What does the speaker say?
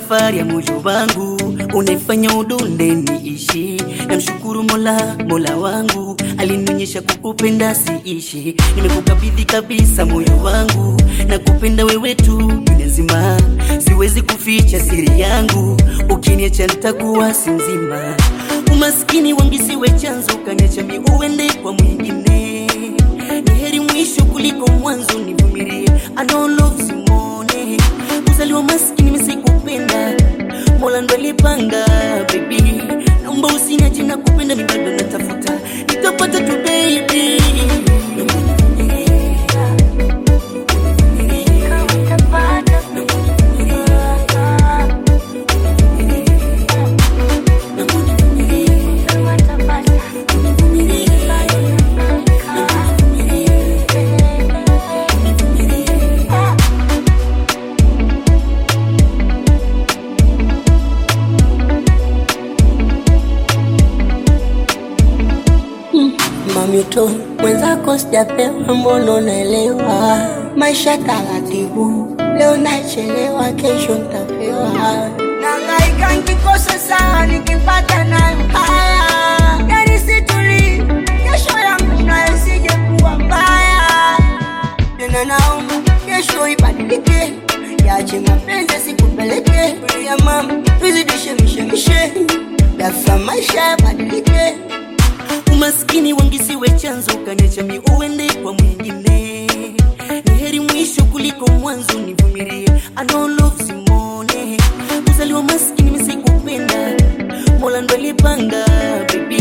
safari ya moyo wangu unaifanya udunde niishi. Namshukuru Mola, Mola wangu alinionyesha kukupenda siishi. Nimekukabidhi kabisa moyo wangu na kupenda wewe tu dunia nzima, siwezi kuficha siri yangu, ukiniacha nitakuwa si mzima. Umaskini wangisiwe chanzo, kaniacha mi uende kwa mwingine. Ni heri mwisho kuliko mwanzo, nivumilie. I know love simone kuzaliwa maskini misikupenda, Mola ndo alipanga baby. Naomba usiniache na kupenda, mi bado natafuta, nitapata tu baby. Mamito mwenzako sijapewa, mbona unaelewa? Maisha taratibu, leo nachelewa, kesho ntapewa. Nangaika nikikosa sawa, nikipata nayo haya. Yani situli, kesho yangu nayo isije kuwa mbaya. Tena naomba kesho ibadilike, yache mapenzi sikupeleke ya mama, tuzidishe mishemishe, dafa maisha yabadilike. Umaskini wangisiwe chanzo, kaniacha mi uende kwa mwingine. Ni heri mwisho kuliko mwanzo, nivumilie. I know love simone kuzaliwa maskini misikupenda, Mola ndo alipanga baby.